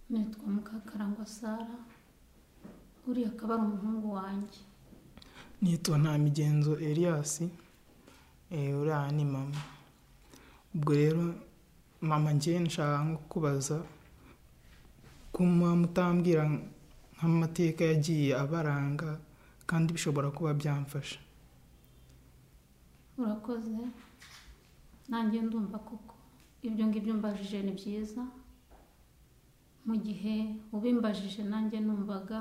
nitwa mukakarangwa sara uriya akaba ari umuhungu wanjye nitwa nta migenzo Elias eh, uriya ni mama ubwo rero mama njye nshaka nko kubaza kuma mutambwira nk'amateka yagiye abaranga kandi bishobora kuba byamfasha urakoze nanjye ndumva koko ibyo ngibyo umbajije ni byiza mu gihe ubimbajije nanjye numvaga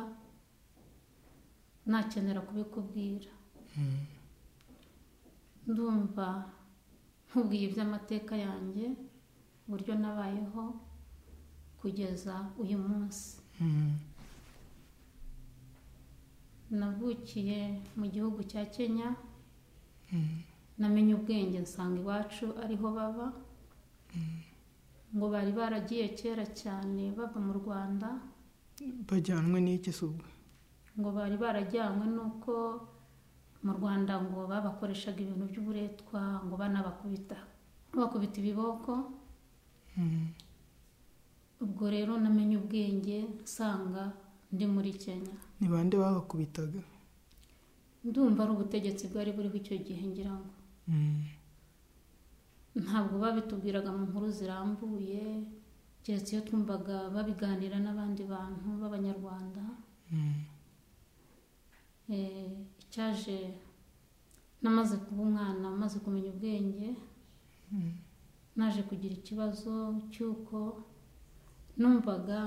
nakenera kubikubwira ndumva nkubwiye iby'amateka yanjye uburyo nabayeho kugeza uyu munsi Mm. navukiye mu gihugu cya kenya Mm. namenye ubwenge nsanga iwacu ariho baba ngo bari baragiye kera cyane bava mu rwanda bajyanwe n'iki se ubwo ngo bari barajyanywe n'uko mu rwanda ngo babakoreshaga ibintu by'uburetwa ngo banabakubita bakubita ibiboko Mm. ubwo rero namenye ubwenge nsanga ndi muri kenya ni bande babakubitaga ndumva ari ubutegetsi bwari buriho icyo gihe ngira ngo Mm. ntabwo babitubwiraga mu nkuru zirambuye keretse iyo twumvaga babiganira n'abandi bantu b'abanyarwanda Mm. Eh, icyaje namaze kuba umwana maze kumenya ubwenge Mm. naje kugira ikibazo cy'uko numvaga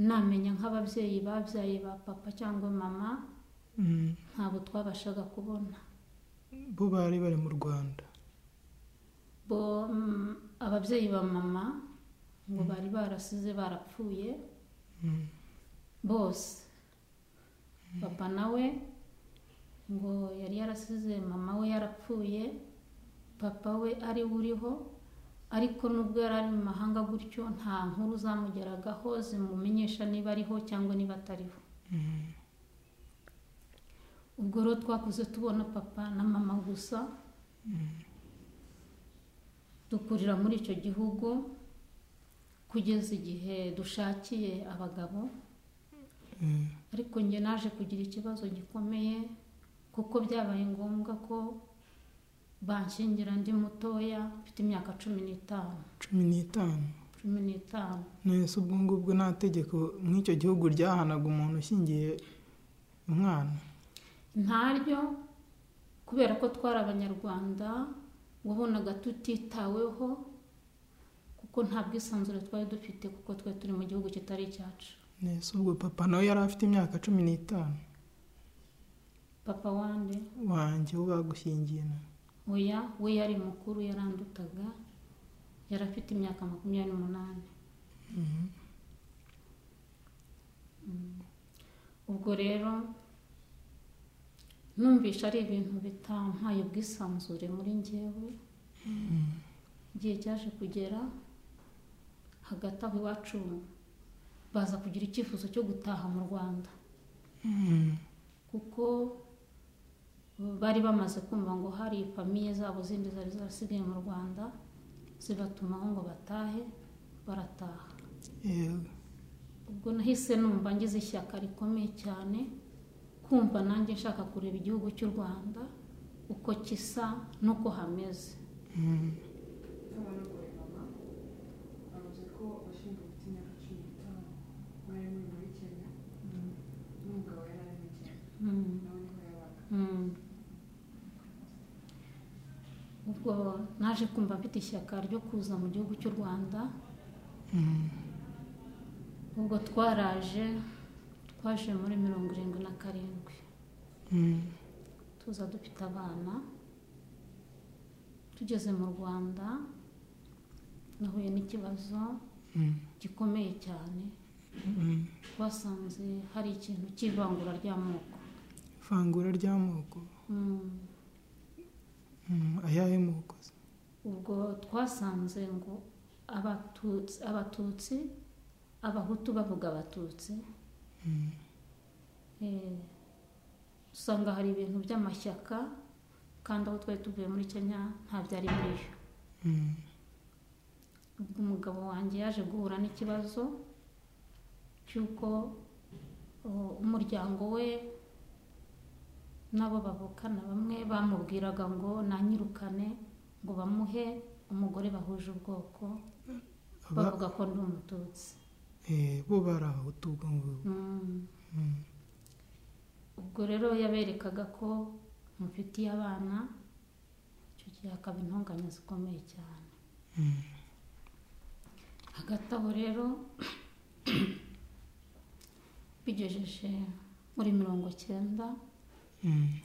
namenya nk'ababyeyi babyaye ba papa cyangwa mama Mm. ntabwo twabashaga kubona bo bari bari mu rwanda bo mm, ababyeyi ba mama ngo bari barasize barapfuye Mm. bose papa nawe ngo yari yarasize mama we yarapfuye papa we ari we uriho ariko nubwo yari ari mu mahanga gutyo nta nkuru zamugeragaho zimumenyesha niba ariho cyangwa niba atariho Mm. ubwo rero twakuze tubona papa na mama gusa dukurira muri icyo gihugu kugeza igihe dushakiye abagabo Mm. ariko njye naje kugira ikibazo gikomeye kuko byabaye ngombwa ko banshyingira ndi mutoya mfite imyaka cumi n'itanu cumi n'itanu cumi n'itanu nese ubwo ngubwo nta tegeko nk'icyo gihugu ryahanaga umuntu ushyingiye umwana ntaryo kubera ko twari abanyarwanda wabonaga tutitaweho kuko nta bwisanzure twari dufite kuko twe turi mu gihugu kitari icyacu nese ubwo papa nawe yari afite imyaka cumi n'itanu papa wande wanjye wo bagushyingiye nawe oya we yari mukuru yarandutaga yari afite imyaka makumyabiri n'umunani Mhm. ubwo rero numvisha ari ibintu bitampaye ubwisanzure muri ngewe igihe cyaje kugera hagati aho iwacu baza kugira icyifuzo cyo gutaha mu rwanda Mhm. kuko bari bamaze kumva ngo hari famiye zabo zindi zari zarasigaye mu rwanda zibatumaho ngo batahe barataha Yego. ubwo nahise numva ngize ishyaka rikomeye cyane kumva nanjye nshaka kureba igihugu cy'u rwanda uko kisa n'uko hameze Mhm. bavuze ko abashinzwe gufite imyaka cumi n'itanu bari muri muri kenya n'umugabo yari ari muri kenya Mm, nawe niho yabaga mm. ubwo naje kumva mfite ishyaka ryo kuza mu gihugu cy'u rwanda Mhm. ubwo twaraje twaje muri mirongo irindwi na karindwi Mhm. tuza dufite abana tugeze mu rwanda nahuye n'ikibazo Mhm. gikomeye cyane Mhm. twasanze hari ikintu cy'ivangura ry'amoko ivangura ry'amoko Mm. Mhm. ayahe moko se? ubwo twasanze ngo abatutsi abatutsi abahutu bavuga abatutsi Mhm. Eh, usanga hari ibintu by'amashyaka kandi aho twari tuvuye muri kenya nta byari biriyo Mhm. ubwo umugabo wanjye yaje guhura n'ikibazo cy'uko uh, umuryango we n'abo bavukana bamwe bamubwiraga ngo nanyirukane ngo bamuhe umugore bahuje ubwoko Aba- bavuga ko ndi umututsi eh, bo bari abahutu ubwo ngubwo Mm. Mm. ubwo rero yaberekaga ko mufitiye abana icyo gihe hakaba intonganya zikomeye cyane Mm. hagati aho rero bigejeje muri mirongo cyenda Mm.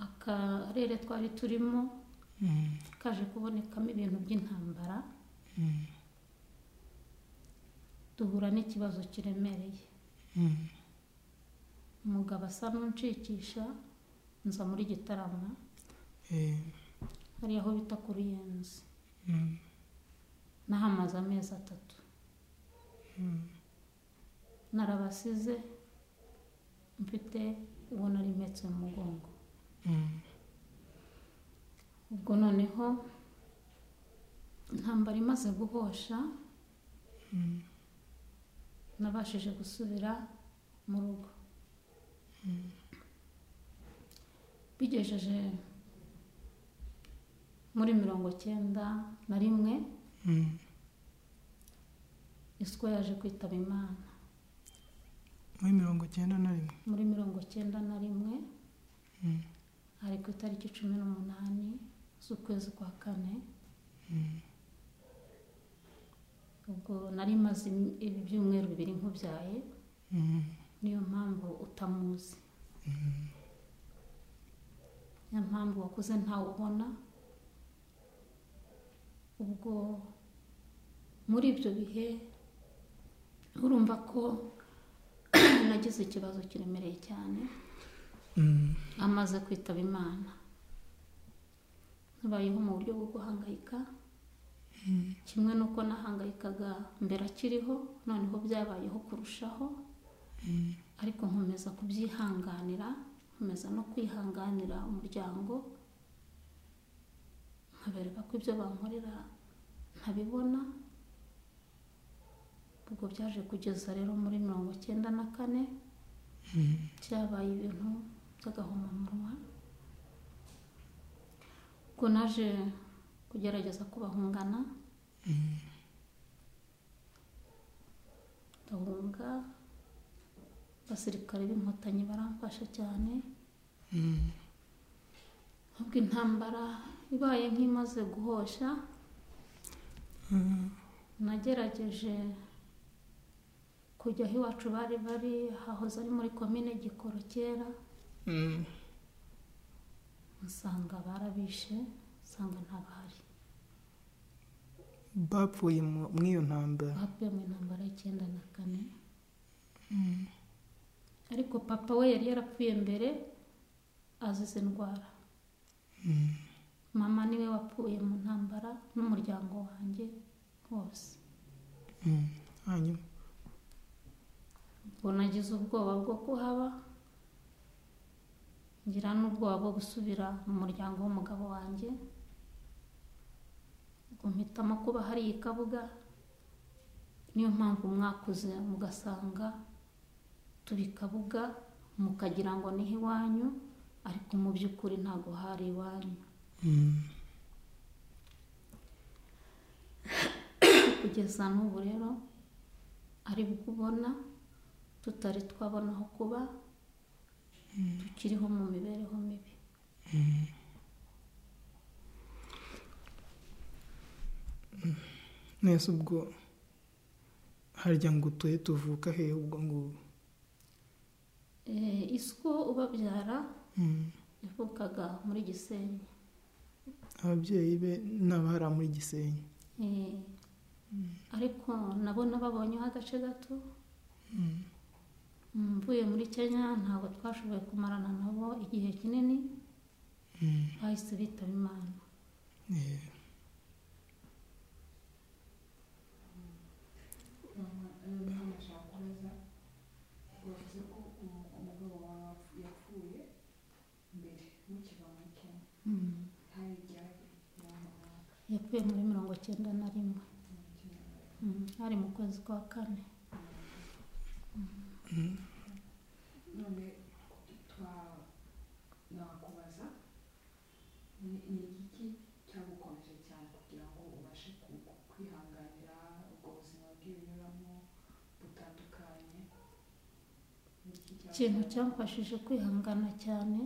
akarere twari turimo Mm. kaje kubonekamo ibintu by'intambara Mm. duhura n'ikibazo kiremereye Mm. umugabo asa n'unshikisha nza muri gitarama Eh, hariya aho bita ku ruyenzi mm. nahamaze amezi atatu Mm. narabasize mfite uwo nari mpetse mu mugongo Mm. ubwo noneho intambara imaze guhosha Mm. nabashije gusubira mu rugo bigejeje muri mirongo cyenda na rimwe Mm. iswa yaje kwitaba imana muri mirongo icyenda na rimwe muri mirongo cyenda na rimwe Mm. ari ku itariki cumi n'umunani z'ukwezi kwa kane Mm. ubwo nari maze im- ibyumweru bibiri nkubyaye Mm. niyo mpamvu utamuzi Mm. niyo mpamvu wakuze ntawe ubona ubwo muri ibyo bihe urumva ko nagize ikibazo kiremereye cyane Mm. amaze kwitaba imana habayeho mu buryo bwo guhangayika Mm. kimwe n'uko nahangayikaga mbere akiriho noneho byabayeho kurushaho Mm. ariko nkomeza kubyihanganira nkomeza no kwihanganira umuryango nkabereka ko ibyo bankorera ntabibona ubwo byaje kugeza rero muri mirongo icyenda na kane Mm. byabaye ibintu by'agahomamunwa ubwo naje kugerageza kubahungana Mm. ndahunga abasirikare b'inkotanyi baramfasha cyane Mm. ubwo intambara ibaye nk'imaze guhosha Mm. nagerageje kujya aho iwacu bari bari hahoze ari muri komine gikoro kera Mm. nsanga barabishe nsanga ntabahari bapfuye mu- muri iyo ntambara bavuye mu intambara y'icyenda na kane ariko papa we yari yarapfuye mbere azize indwara Mm. mama niwe wapfuye mu ntambara n'umuryango wanjye wose Mm. hanyuma ubwo nagize ubwoba bwo kuhaba ngira n'ubwoba bwo gusubira mu muryango w'umugabo wanjye ubwo mpitamo kuba hari i kabuga niyo mpamvu mwakuze mugasanga turi i kabuga mukagira ngo niho iwanyu ariko mu by'ukuri ntabwo hari iwanyu Mm. kugeza n'ubu rero ari bwo ubona tutari twabona aho kuba tukiriho mu mibereho mibi mwese ubwo harya ngo utuye tuvuka hehe ubwo ngubwo Eh, iswo ubabyara Mm. yavukaga muri gisenyi ababyeyi be n'abari muri gisenyi Eh, ariko nabo nababonyeho agace gato Mm. Mm, mvuye muri kenya ntabwo twashoboye kumarana nabo igihe kinini Mm. bahise bitaba imana Eh. ntabasha kubaza bavuze ko umu- umugabo wawe wapfu- yapfuye mbere mukiva muri kenya Mm, hari ibyari byamamara yapfuye muri mirongo cyenda na rimwe Mm, hari mu kwezi kwa kane Mm. none twa nakubaza ni ni igiki cyagukomeje cyane kugira ngo ubashe ku- ku- kwihanganira ubwo buzima bw'ibinyuramo butandukanye Ni iki ikintu cyaguteye? cyamfashije kwihangana cyane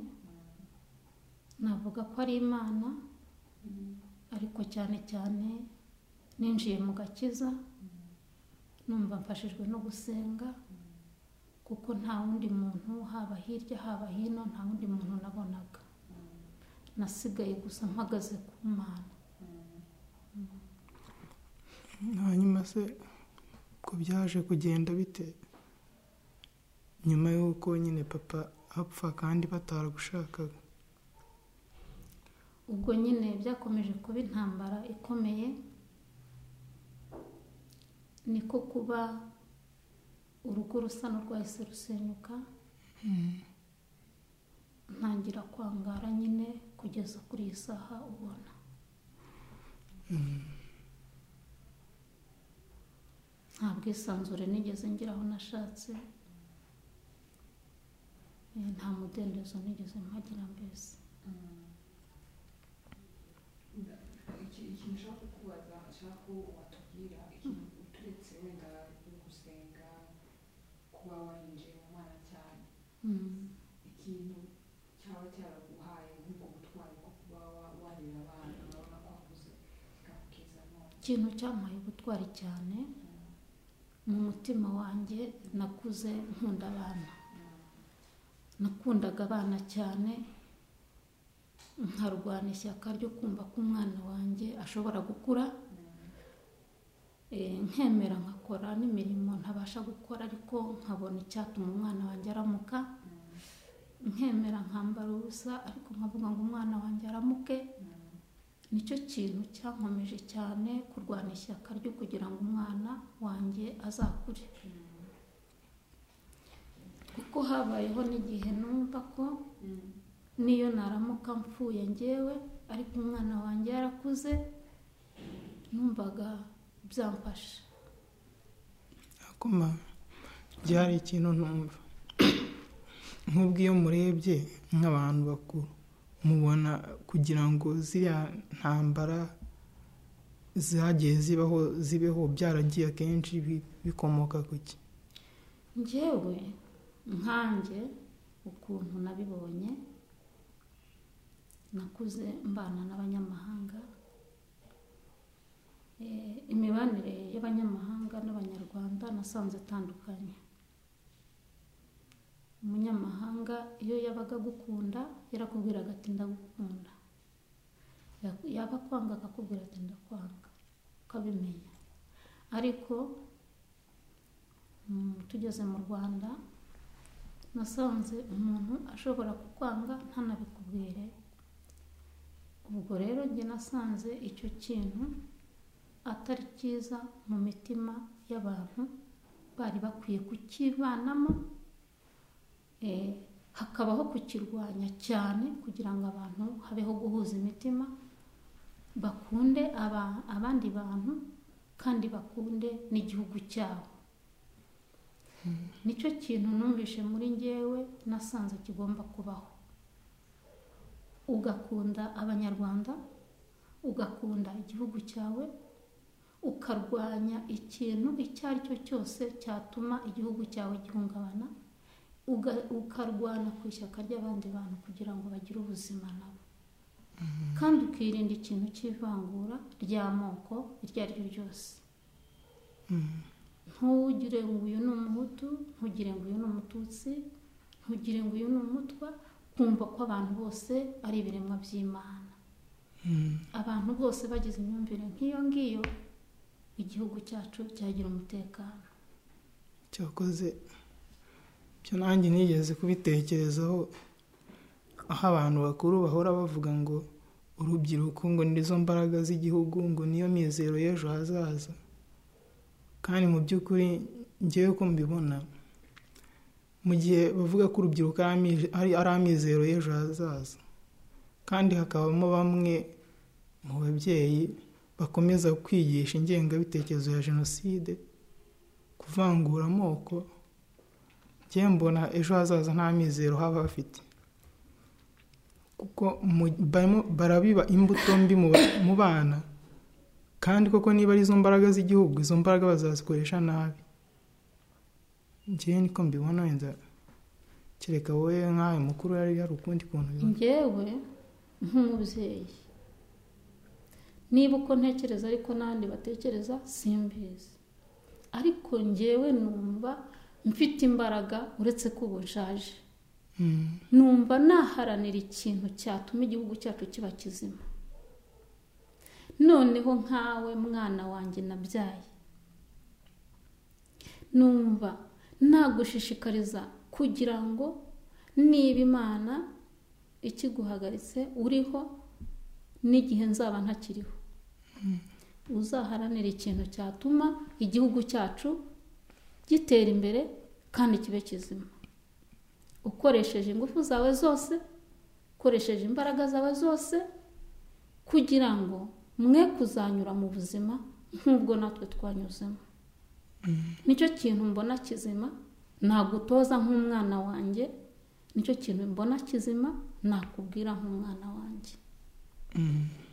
navuga ko ari imana Mm, ariko cyane cyane ninjiye mu gakiza numva mfashijwe no gusenga kuko nta wundi muntu haba hirya haba hino nta wundi muntu nabonaga nasigaye gusa mpagaze ku mana mm, hanyuma se ko byaje kugenda bite nyuma y'uko nyine papa apfa kandi bataragushakaga ubwo nyine byakomeje kuba intambara ikomeye niko kuba urugo rusa n'urwahise rusenyuka ntangira kwangara nyine kugeza kuri iyi saha ubona nta bwisanzure nigeze ngira aho nashatse Eh, nta mudendezo nigeze mpagira mbese mm. Nda- iki- ikintu ushaka kukubaza nshaka ko watubwira ikintu uturetse wenda gusenga kuba warinjiye mu mana cyane Mm. ikintu cyaba cyaraguhaye nk'ubwo butwari bwo kuba wa- wareba abantu urabona ko akuze kikakukiza none ikintu cyampaye ubutwari cyane mu mutima wanjye nakuze nkunda abana nakundaga abana cyane nkarwana ishyaka ryo kumva ko umwana wanjye ashobora gukura Eh, nkemera nkakora n'imirimo ntabasha gukora ariko nkabona icyatuma umwana wanjye aramuka nkemera nkambara ubusa ariko nkavuga ngo umwana wanjye aramuke nicyo kintu cyankomeje cyane kurwana ishyaka ryo kugira ngo umwana wanjye azakure kuko habayeho n'igihe numva ko niyo naramuka mpfuye ngewe ariko umwana wanjye yarakuze numvaga byamfasha akoma byari ikintu ntumva nk'ubwo iyo murebye nk'abantu bakuru mubona kugira ngo ziriya ntambara zagiye zibaho zibeho byaragiye akenshi bi- bikomoka ku ki ngewe nkanjye ukuntu nabibonye nakuze mbana n'abanyamahanga Eh, imibanire y'abanyamahanga n'abanyarwanda nasanze itandukanye umunyamahanga iyo yabaga agukunda yarakubwiraga ati ndagukunda Yaku- yaba akwanga akakubwira ati ndakwanga ukabimenya ariko Mm, tugeze mu rwanda nasanze umuntu ashobora kukwanga ntanabikubwire ubwo rero njye nasanze icyo kintu atari cyiza mu mitima y'abantu bari bakwiye kukibanamo eh, hakabaho kukirwanya cyane kugira ngo abantu habeho guhuza imitima bakunde aba- abandi bantu kandi bakunde n'igihugu cyabo nicyo kintu numvishe muri ngewe nasanze kigomba kubaho ugakunda abanyarwanda ugakunda igihugu cyawe ukarwanya ikintu icyo ari cyo cyose cyatuma igihugu cyawe gihungabana uga- ukarwana ku ishyaka ry'abandi bantu kugira ngo bagire ubuzima nabo kandi ukirinda ikintu cy'ivangura ry'amoko iryo ari ryo ryose Mm. ntugire ngo uyu ni umuhutu ntugire ngo uyu ni umututsi ntugire ngo uyu ni umutwa kumva ko abantu bose ari ibiremwa by'imana Mm. abantu bose bagize imyumvire nk'iyo ngiyo igihugu cyacu cyagira umutekano cyakoze byo nanjye nigeze kubitekerezaho aho abantu bakuru bahora bavuga ngo urubyiruko ngo nizo mbaraga z'igihugu ngo niyo mizero y'ejo hazaza kandi mu by'ukuri ngewe uko mbibona mu gihe bavuga ko urubyiruko ari ami- ari ari amizero y'ejo hazaza kandi hakabamo bamwe mu babyeyi bakomeza kwigisha ingengabitekerezo ya jenoside kuvangura amoko njyewe mbona ejo hazaza nta mizero haba hafite kuko mu- barimo barabiba imbuto mbi mu ba- mu bana kandi koko niba ari izo mbaraga z'igihugu izo mbaraga bazazikoresha nabi njyewe niko mbibona wenda kereka wowe nk'ayo mukuru yari hari ukundi kuntu ubibona. njyewe nk'umubyeyi niba uko ntekereza ariko n'abandi batekereza simbizi ariko njyewe numva mfite imbaraga uretse ko ubu nshaje Mm. numva naharanira ikintu cyatuma igihugu cyacu kiba kizima noneho nkawe mwana wanjye nabyaye numva nagushishikariza kugira ngo niba imana ikiguhagaritse uriho n'igihe nzaba ntakiriho uzaharanira ikintu cyatuma igihugu cyacu gitera imbere kandi kibe kizima ukoresheje ingufu zawe zose ukoresheje imbaraga zawe zose kugira ngo mwe kuzanyura mu buzima nk'ubwo natwe twanyuzemo nicyo kintu mbona kizima nagutoza nk'umwana wanjye nicyo kintu mbona kizima nakubwira nk'umwana wanjye Mm.